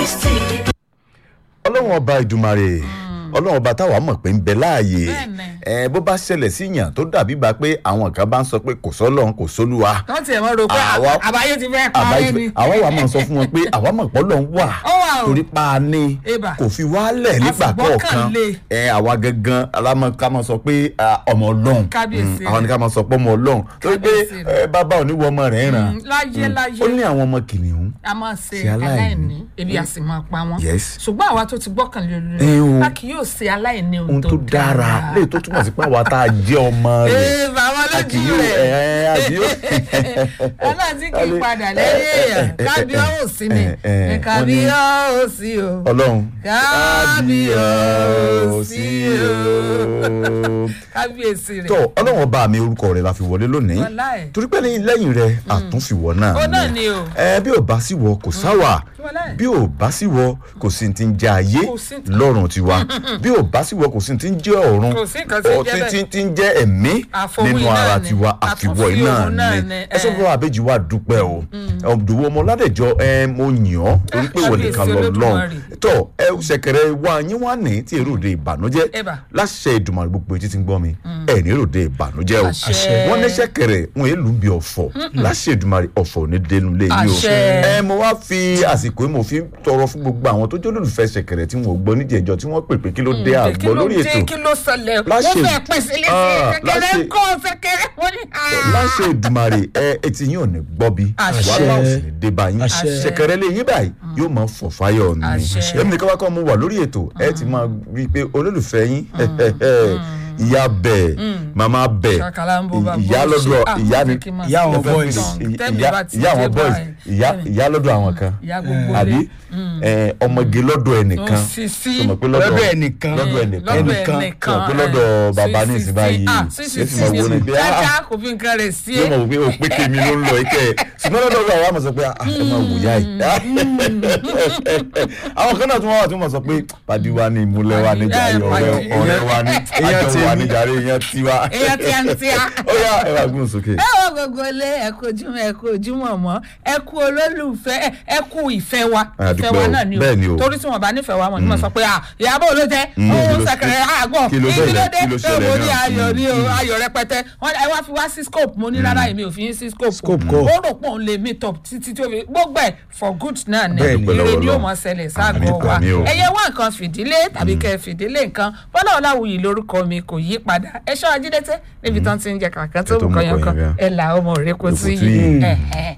Kristi. ọlọ́run ọba ìdùmarè ọlọ́run ọba táwa mọ̀ pé ń bẹ láàyè Bẹ́ẹ̀ni. ẹ bó bá ṣẹlẹ̀ sí yàn tó dàbí bá pé àwọn kan bá ń sọ pé kò sọ́lọ́run kò sólúwa wọ́n tiẹ̀ mọ́ ro pé Àwa- àbáyé ti fẹ́ àbá parẹ́ ni. àwa wà máa sọ fún wọn pé àwa mọ̀ pé ọlọ́run wà Ó wà o. torí pa á ní Eba. kò fi wálẹ̀ nígbà kọ̀ọ̀kan Àfìgbọ́kànlé. ẹ àwa gangan alámọ̀ ká máa sọ pé ah, ọmọ ọlọ́run Kábíyèsí Mm, àwa ni ká máa sọ pé ọmọ ọlọ́run torí pé Kábíyèsí rẹ̀. ẹ, bàbá oníwọ̀ ọmọ rẹ̀ ràn Mm, láyé láyé ó ní àwọn ọmọ kìnìún a máa ṣe ṣe aláìní. aláìní ebi a sì máa pa wọn Yes. ṣùgbọ́n àwa tó ti gbọ́kànlé Eh, o. olórí a kì yóò ṣe aláìní ohun ohun tó dára léyìí tó túmọ̀ sí pé àwa tá a jẹ́ ọmọ rẹ̀ ee bàbá a kì lójú yóò rẹ̀ ẹ àbí yóò. aláàtí kì í padà lẹ́yìn èèyàn kábíọ́ọ̀sì ni Eh, eh, ní wọ́n ní- kábíọ́ọ̀sì o ọlọ́run kábíọ́ọ̀sì o kábíyèsí rẹ̀ tó ọlọ́run ọba mi orúkọ rẹ̀ la fi wọlé lónìí Wàláì. torí pé ní lẹ́yìn rẹ̀ àtúnfìwọ́ náà Ó náà ni o. ẹ bí ò bá sí wọ kò sáwà Wàláì. bí ò bá sí wọ kò sí ti ń jẹ ayé Kò sí ti- lọ́rùn tiwa bí ò bá sí wọ kò sí ti ń jẹ ọ̀run Kò sí nǹkan tí ń Ọ, jẹ́ tí- bẹ́ẹ̀. tí- tí ń jẹ ẹ̀mí Àfọwọ́ nínú iná ara ni. tiwa àfiwọ́ Àtúnfi iná òun náà ni ni, ẹ sọ fún wa àbẹ́jì wa dúpẹ́ o ọ̀dùnwó ọmọ ládẹ́jọ́ ẹ mo yàn ọ́ torí pé wọ́n nìkan Kábíyèsí lọ lọ́n Olódùmarè. tọ́ ẹ ṣẹ̀kẹ̀rẹ̀ wa yín wá ní tí èrò òde ìbànújẹ́ Ẹ̀bà. láṣẹ ìdùnmọ̀ gbogbo etí ti ń gbọ́ mi ẹ̀ ní èrò òde ìbànújẹ́ o Àṣẹ. wọ́n ní ṣẹ̀kẹ̀rẹ̀ wọn èlù ń bi ọ̀fọ̀ láṣẹ ìdùnmọ̀ ọ̀fọ̀ ní dénú lé yìí o Àṣẹ. ẹ mo wá fi àsìkò yìí mo fi tọrọ fún gbogbo àwọn tó jẹ́ olólùfẹ́ ṣẹ̀kẹ̀rẹ̀ tí wọn ò gbọ́ níjẹ̀jọ́ tí wọ́n pè pé kí ló dé kí àgbọ̀ ló lórí dé ètò kí ló ṣẹlẹ̀ Láṣẹ- wọ́n fẹ́ pèsè léṣe Ah, kékeré láṣẹ- kọ́ kékeré wọ́n ní. láṣẹ ìdùmarè ẹ etí yín ò ní gbọ́ bí Àṣẹ. wàhálà ò sì ní dé bá yín Àṣẹ. ṣẹ̀kẹ̀rẹ̀ lé yín báyìí yóò máa fọ̀ fáyọ̀ ni Àṣẹ. èmi nìkan wá kọ́ mo wà lórí ètò ẹ ti máa rí i pé olólùfẹ́ yín ìyá bẹ̀ màmá bẹ̀ Ṣàkàlà ń bó bá ìyá bó lọ́dọ̀ ṣe. Ah, ìyá ni jẹ́ kí n máa ìyá sọ àwọn fún boys. song. Tẹ́mi ìyá bá ti ìyá àwọn dé boys báyìí. ìyá ìyá lọ́dọ̀ àwọn kan ìyá gbogbo àbí lé. ẹ, ọmọge lọ́dọ̀ ẹnìkan Ó sì sí. sọ ma pé Lọ́dọ̀ ẹnìkan. lọ́dọ̀ ẹnìkan lọ́dọ̀ ẹnìkan. ẹnìkan sọ pé lọ́dọ̀ bàbá ní sí, ìsìn sí, báyìí ah, sí, sí, yóò sì sí, máa wo sí. ni pé ah Dáadáa kò fi nǹkan rẹ̀ sí yóò é. mọ̀ wípé o pé tèmi ló ń lọ ike ṣùgbọ́n lọ́dọ̀ ọ̀gá wa mọ̀ sọ pé ah ẹ máa wò yá yìí. àwọn kan náà tún wá wà tí wọ́n sọ pé pàdí wa ni ìmúlẹ̀ wa ni jàre Eh, ọ̀rẹ́ pàdí. ọ̀rẹ́ wa ni Èèyàn àjọ wa tèmi. ni jàre èèyàn tiwa. èèyàn tí a ń tí a. ó yá ẹ wá gbóhùn sókè. ẹ wọ gbogbo ilé ẹ kú ojúmọ́ ẹ kú ojúmọ́ mọ́ ẹ kú olólùfẹ́ ẹ- ẹ kú ìfẹ́ wa A ìfẹ́ dúpẹ́ wa o. náà ni Bẹ́ẹ̀ ni o. torí tí wọn bá nífẹ̀ẹ́ wa wọn ni wọn sọ pé ah ìyàbọ̀ ló jẹ́ Mm, kí òun ló- sẹ̀kẹ̀rẹ̀ àgbọ̀ kí ló ṣẹlẹ̀? Kí ló ṣé ṣẹlẹ̀ mo ní náà? ayọ̀ ní o ayọ̀ rẹpẹtẹ wọn ẹ wá fi wá sí scope mo ní rárá èmi ò fi yín sí scope Scope o kọ́. ó rò pé òun lè meet up títí tó fi gbogbo ẹ̀ for good náà ni Bẹ́ẹ̀ ni. ire ni Ọlọ́run. ó mọ ṣẹlẹ̀ ságọ́ Àmín, wa àmín o. ẹyẹ wá nǹkan fìdílé tàbí kẹ́ fìdílé nǹkan bọ́lá ọ̀làwùyí lórúkọ mi kò yí padà ẹ̀ṣọ́ ajídẹ́tẹ́ níbi tán ti ń jẹ kàkán tó Ètò mú mú kọyán kan kọyán kan. ẹ̀ là ọmọ rẹ kò sí Èkó tí yìí yìí. ẹ̀hẹ̀.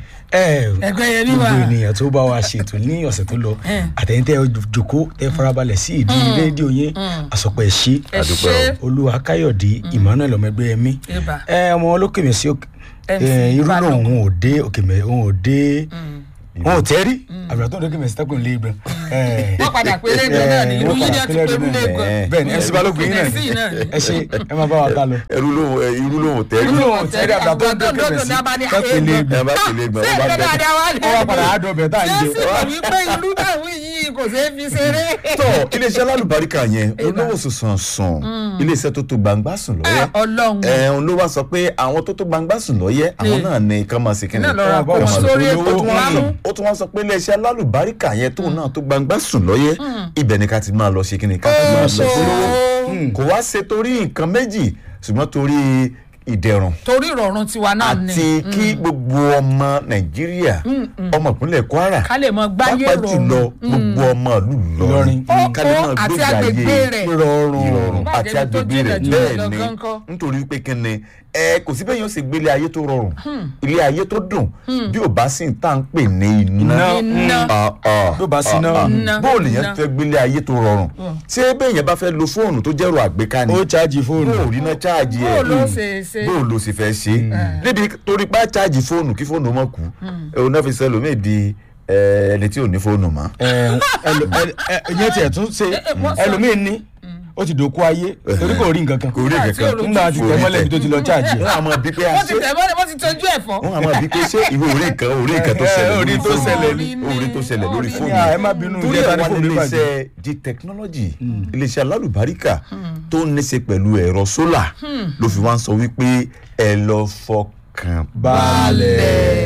ẹ Ẹgbẹ́ yẹn ní gbogbo wà. ènìyàn tó bá wa ṣètò ní ọ̀sẹ̀ tó lọ Eh. àtẹ̀yìntẹ́ jòkó tẹ farabalẹ̀ sí ìdí rédíò yẹn àsọpọ̀ ẹ̀ ṣí ẹ Àdúpẹ́ ṣe olúwa káyọ̀dé emmanuel ọmọẹgbẹ́ ẹ̀mí Ìbà. ẹ ọmọ olókè mi sí MC irú náà Balógun. òun ò dé òkè mẹ òun ò dé òun ò tẹ́rí àbúrò tó ń dókè mẹ́sì tẹ́kùn lé ibẹ̀ wọ́n padà pé lẹ́gbẹ̀ẹ́ náà ni ìlú yín náà ti pé lú lẹ́gbẹ̀ẹ́ bẹ́ẹ̀ ni mc balógun yín náà MC náà ni. ẹ ṣe ẹ máa bá wa ká lọ. ẹrú lóhùn ẹ, irú lóhùn tẹ́rí. irú náà ò tẹ́rí àbúrò tó ń dókè mẹ́sì tẹ́kùn lé ibẹ̀ ẹ bá tẹ̀lé gbọ́n ṣé ó bá ìgbẹ́ bẹ̀. dáadáa wá ó wá padà á dọ̀bẹ̀ tá à ń ṣé jẹ. sì mọ̀ wípé ìlú náà wí yìí kò ṣeé fi ṣeré. tọ iléeṣẹ́ alálùbáríkà yẹn olówó sùsàn sùn iléeṣẹ́ tó tó gbangba sùn lọ́yẹ́ Ah, Ọlọ́run. ẹ̀hún ló wá sọ pé àwọn tó tó gbangba sùn lọ́yẹ́ àwọn náà ní kán máa ṣe kíni náà lọ́ra kó Kán wọn máa lọ. sórí Ó ètò tún wá wámú. sọ- ó tún wá sọ pé iléeṣẹ́ alálùbáríkà yẹn tóun náà tó gbangba sùn lọ́yẹ́ ibẹ̀ ni ká ti máa lọ ṣe kíni ká ti máa lọ polówó kò wá ṣe torí nǹkan méjì ṣùgbọ́n torí ìdẹ̀rùn torí ìrọ̀rùn tiwa náà ni àti kí gbogbo ọmọ nàìjíríà ọmọ ìpínlẹ̀ kwara ká lè mọ gbáyé pàápàá jùlọ rọrùn. gbogbo ọmọ ìlú Ìlọrin. Ìlọrin ká lè Ó, máa àti gbégbé agbègbè ayé rẹ̀. ìrọ̀rùn ìrọ̀rùn Bá àti jẹ́ tó agbègbè jìnà rẹ̀ jù bẹ́ẹ̀ lọ ni gan kọ́. nítorí pé kí ni ẹ kò sí bẹ́ẹ̀ yóò ṣe gbélé ayé tó rọrùn ilé ayé tó dùn bí ò bá sì ń tà ń pè ní iná Iná. Ah, ah, Bí ò bá sí ah, iná. ah. Iná. bóòlù yẹn Iná. fẹ́ gbélé ayé tó rọrùn ṣé bẹ́ẹ̀ yẹn bá fẹ́ lo fóònù tó jẹ́rọ àgbéká ni ó chájì fóònù bóòlù iná cháàjì ẹ̀ bó ló ṣe ṣe bóòlù sì fẹ́ ṣe níbi torí pa cháàjì fóònù kí fóònù mọ̀ kú òun náà fi sẹ́lòmíì di eh, ẹni tí ò ní fóònù mọ́. ẹ ẹlò- ẹ- ẹ- ìyẹn tiẹ̀ tún ṣe wọ́n sọ- ẹlòmíín ní ó ti dòkú ayé torí kò rí nǹkan kan kò rí Nígbà tí kankan olùkọ́- nígbà tí tẹ̀ mọ́lẹ̀ ibi tó ti lọ chájì wọn àmọ́ bí pé a wọ́n ti ṣe tẹ̀ mọ́lẹ̀ wọ́n ti tọ́jú ẹ̀fọ́. wọn àmọ́ bí pé ṣé ìwé orí nǹkan orí nǹkan tó Eh, ṣẹlẹ̀ orí lórí tó fóònù ṣẹlẹ̀ ní- orí tó ṣẹlẹ̀ lórí orí fóònù ní- ẹ má bínú, torí ìjẹta ẹ̀ ní wá ní fóònù iléeṣẹ́ di technology iléeṣẹ́ alálùbáríkà tó ń níṣe pẹ̀lú ẹ̀rọ sólà ló fi wá ń sọ wípé ẹ lọ fọkàn balẹ̀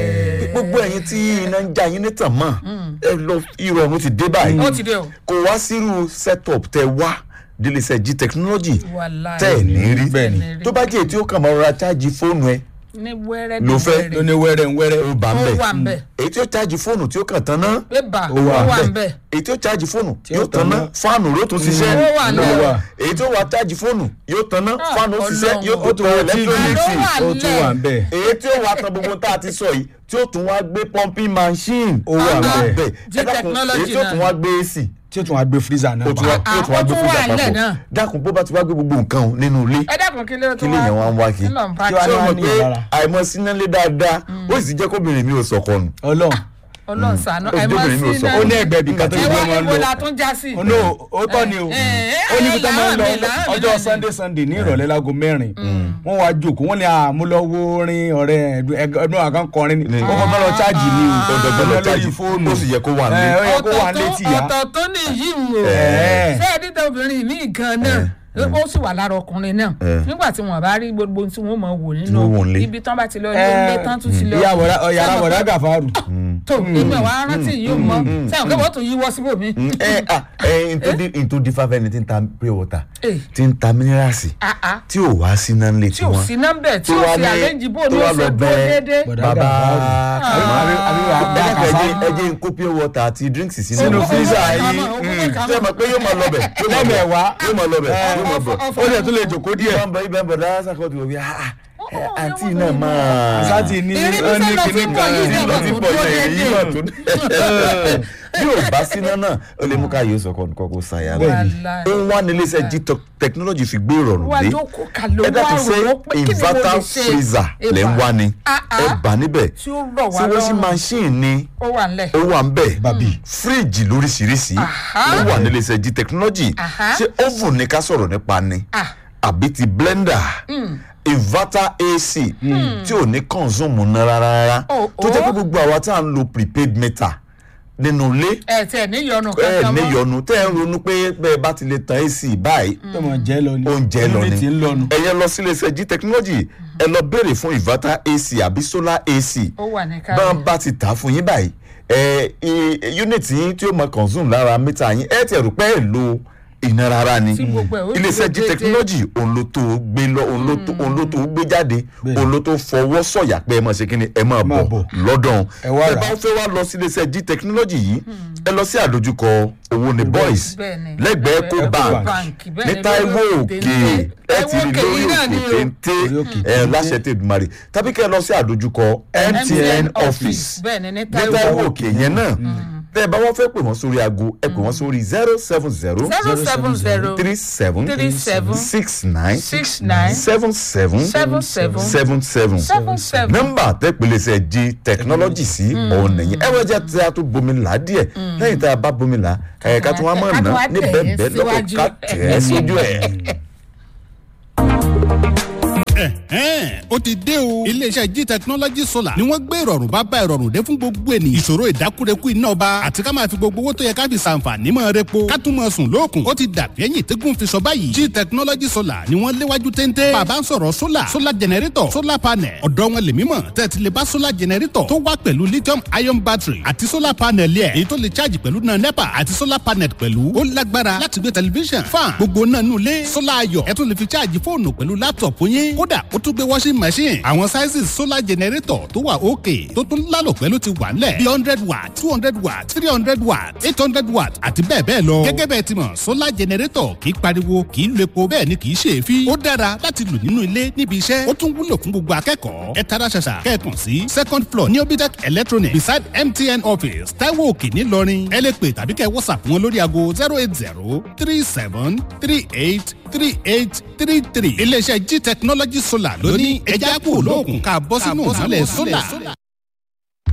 gbogbo ẹ̀yin tí iná ń já yín ní tàn mọ́ ẹ lọ ìrọ̀rùn ti dé báyìí ó ti dé o. kò wá sírú setup tẹ wá délẹsẹ jí technology Wàláì. tẹ ẹ ní rí Bẹ́ẹ̀ ni. tó bá jẹ́ èyí tí ó kàn máa rọra chájì fóònù ẹ ní wẹ́rẹ́ Ló bí fẹ́ wẹ́rẹ́. ló ní wẹ́rẹ́ ń wẹ́rẹ́ ó bá ń ó bẹ̀ wà ń bẹ̀. èyí tí ó chájì fóònù tí ó kàn tán náà bébà Ó wà ó wà ń ń bẹ̀. èyí tí ó chájì fóònù Tí ó yóò tán náà tán fáànù ló tún ṣiṣẹ́ Ó wà ló lẹ̀. wà. èyí tí ó wà chájì fóònù yóò tán náà Ah, fáànù ó ṣiṣẹ́ Ọlọ́run. yóò ó tó tún tán wọ tv ẹlẹ́tírónìkì Àló wà ó tún wà ń bẹ̀ èyí tí ó wà tán gbogbo tá a ti sọ yìí tí ó tún wá gbé pumping machine Ó wà Ó bẹ́ẹ̀. bẹ́ẹ̀. Jí Ẹ dákun, technology èyí tí ó tún náà. wá gbé AC tí ó tún wá gbé freezer náà ó tún wá pa ó tún wá ó gbé tún fújà wà nílẹ̀ papọ̀ náà. dákun bó bá ti wá gbé gbogbo nǹkan o nínú ilé ẹ dákun kí ló tó kí lèèyàn wá ń wá kí kí ló ń bá Kí wá ṣé ní o wá mọ̀ ní pé ìlara? àìmọ̀ sínálé dáadáa ó sì jẹ́ kóbìnrin mi ò sọ̀kọ̀ nù ọlọ́run ọlọ́run ṣàánú Ó ti àìmọ́ dóbìnrin mi ò sí sọ. náà ó ní ẹgbẹ́ ibi kan tó ẹ gbé wá wọn níbo lọ la tún já sí. ó ní ó tọ́ ni o ẹ, ẹ, ó níbi tó máa ń lọ láàmì, láàmì ọjọ́ náà ni. sunday sunday ní ìrọ̀lẹ́ láago mẹ́rin wọ́n wá jókòó wọ́n ní àmúlọ́wọ́ orin ọ̀rẹ́ ẹgbẹ́ àkàn kọrin ni Ní- ó kọ́ bá lọ chájì ni o ọ̀dọ̀gbọ́n lọ lórí chájì fóònù ó sì yẹ kó wà ẹ ní. ó yẹ kó wà létí ya ọ̀tọ̀ tó ní yìí ń wò Ẹ̀. ṣé ẹ̀dítà obìnrin mi gan náà ó sì wà lára ọkùnrin náà Ẹ̀. nígbà tí wọn bá rí gbogbo tí wọn mọ wò Tí wọ́n wò nílé. nínú ibi tán bá ti lọ ilé tán tún ti lọ ìyá wọ̀dá yàrá wọ̀dá gàfárù tó èmi ọ̀ wá rántí yìí ó mọ sẹ́wọ̀n kí wọ́n tún yíwọ́ síbòmí. ẹ ẹ ẹ ntòdí ntòdí fáfẹ́ni tí ń ta pure water Eh. tí ń ta minerals Ah, ah. tí ò wá sí náà lè tí ò sí nọ́mbẹ̀ tí tó ò wá sí ní- àlẹ́jì bò tó ló wá ṣe lọ dúró bẹ déédéé. Bọ̀dá bàbá Gàfárù. Àbí àbí wàá bá ẹ Gàfárù. jẹ́ ń kó pure water àti drinks sínú Sínú ẹ̀. freezer Owó yìí, ìkàmọ́, owó mm. ìkàmọ́. ṣé ẹ mọ̀ pé yóò máa lọ bẹ̀ yóò máa bọ̀ Lẹ́mẹ̀wá. yóò máa lọ bẹ̀ yóò máa bọ̀ Ọ̀fọ̀- ó lè tún lè jòkó díẹ̀ ibà ń bọ̀ ibà ń bọ̀ dáhà sàkóso wọ̀ bí ah Ó, ó, àǹtí ó, náà ó, máa sáti ní Ìrírí ó ní sẹ́lọ̀ kinní tí ń bọ̀ kan yìí ní náà lọ lọ sí tó pọ̀ dúró náà èyí déédéé. náà tó bí ò bá síná náà ó lè mú ká yóò sọkọ nǹkan kó ṣàyà rẹ Wàláì. ó ń wá nílé iṣẹ́ g technology fi gbé ìrọ̀rùn wá dé jókòó ká ló ẹ dákun wá ṣe rò ó pé kí ni mo lè inverter ṣe. freezer lẹ́ ń wá ni Ah, ah. ẹ bà níbẹ̀ tí ó rọ̀ wá ṣé washing lọ́rùn machine ni ó wà ńlẹ̀. ó wà ń bẹ̀ Bàbí. fíríìjì lóríṣiríṣi Aha. ó wà nílé iṣẹ́ g technology Aha. ṣé oven ni ká sọ̀rọ̀ nípa ni Ah. àbí ti blender inverter ac tí ò ní consume ná rárá rárá Oh, tó jẹ́ pé oh. gbogbo àwa tá à ń lo prepaid meter nínú ilé ẹ tiẹ̀ níyọnu ẹ kankan mọ́. níyọnu tẹ́ ẹ ń ronú pé bẹ́ẹ̀ bá ti lè tan ac báyìí tó mọ̀ jẹ́ lọ ni oúnjẹ lọ Inú ni ti ń lọnu ẹ̀yẹ lọ sílé iṣẹ́ g technology ẹ lọ béèrè fún inverter ac àbí solar ac ó wà ní bá káyọ̀. bá ti tà á fún yín báyìí ẹ ẹ unit yín tí ó máa consume lára mítà yín ẹ tiẹ̀ rò pé ẹ lo iná rárá ni Tí gbogbo ẹ̀ ó iléeṣẹ́ dúró g déédéé. technology òun ló tó gbé lọ òun ló tó òun ló tó gbé jáde òun ló tó fọwọ́ sọ̀yà pé ẹ máa ṣe kí ni ẹ máa máa bọ̀ bọ̀. lọ́dọ̀ Ẹ wá ẹ rà. bá fẹ́ wá lọ sí iléeṣẹ́ g technology yìí ẹ lọ sí àdójúkọ owó ní boys Bẹ́ẹ̀ni. lẹ́gbẹ̀ẹ́ Lẹ́gbẹ̀ẹ́ ecobank Bank, ní bẹ́ẹ̀ni, Táíwò lórí òkè téńté. ẹ ti rí Táíwò òkè lórí yìí náà ni òkè o. téńté Orí òkè ẹ téńté. láṣẹ tèdùmarè tàbí kẹ́ ẹ lọ sí àdójúkọ MTN office bẹ́ẹ̀ni ní ní Táíwò Táíwò òkè yẹn náà tẹ́ ẹ bá wọ́n fẹ́ pè wọ́n sórí aago ẹ pè wọ́n sórí zero seven zero zero seven zero three seven three seven six nine six nine seven seven seven seven seven seven seven seven. nọ́mbà tẹ́pẹ̀lẹ́sẹ̀ di technology sí òun nìyẹn ẹ wọ́n jẹ́ tí a tún bomi là á díẹ̀ lẹ́yìn tá a bá bomi là á ẹ̀ ká tún wá mọ̀ ká tún ná wá ní tẹ̀ bẹ́ẹ̀ bẹ́ẹ̀ lọ́kọ̀ síwájú. ká tẹ̀ ẹ́ sójú ẹ̀. ẹ̀hẹ́n ó ti dé o. iléeṣẹ́ g technology solar ni wọ́n gbé ìrọ̀rùn bá bá ìrọ̀rùn dé fún gbogbo ènìyàn. ìṣòro ìdákúrekú iná ọba àti ká máa fi gbogbo owó tó yẹ ká fi ṣàǹfààní mọ́ repo ká tún mọ́ sùn lóòkùn. ó ti dàbí ẹ̀yìn tẹ́gùn fi sọ báyìí. g technology solar ni wọ́n léwájú téńté. bàbá ń sọ̀rọ̀ solar solar generator solar panel ọ̀dọ́ wọn lè mímọ̀ tẹ́tí lè bá solar generator tó wá pẹ̀lú lithium ion battery àti solar panel yẹ èyí tó lè charge pẹ̀lú náà nepa àti solar panel pẹ̀lú ó lágbára láti gbé tẹlifíṣàn fan gbogbo náà nù lé solar ayọ̀ ẹ tún lè fi charge fóònù pẹ̀lú laptop yín kódà ó tún gbé washing machine àwọn sizes solar generator tó wà òkè tó tún lálò pẹ̀lú ti wà ńlẹ̀ bí hundred watt two hundred watt three hundred watt eight hundred watt àti bẹ́ẹ̀ bẹ́ẹ̀ lọ. gẹ́gẹ́ bẹ́ẹ̀ ti mọ̀ solar generator kì í pariwo kì í lo epo bẹ́ẹ̀ ni kì í ṣe èéfín. ó dára láti lò nínú ilé níbi iṣẹ́ ó tún wúlò fún gbogbo akẹ́kọ̀ọ́. ẹ tara ṣàṣà kẹ́ẹ̀kan sí second floor ní obitec electronic beside mtn office taiwo òkè ńìlọrin ẹ lè pè tàbí kẹ́ whatsapp wọn lórí aago zero eight zero three seven three eight three eight three three iléeṣẹ́ g technology solar ló ní ẹja kúrò lóògùn ká bọ́ sínú ìmọ̀lẹ̀ solar.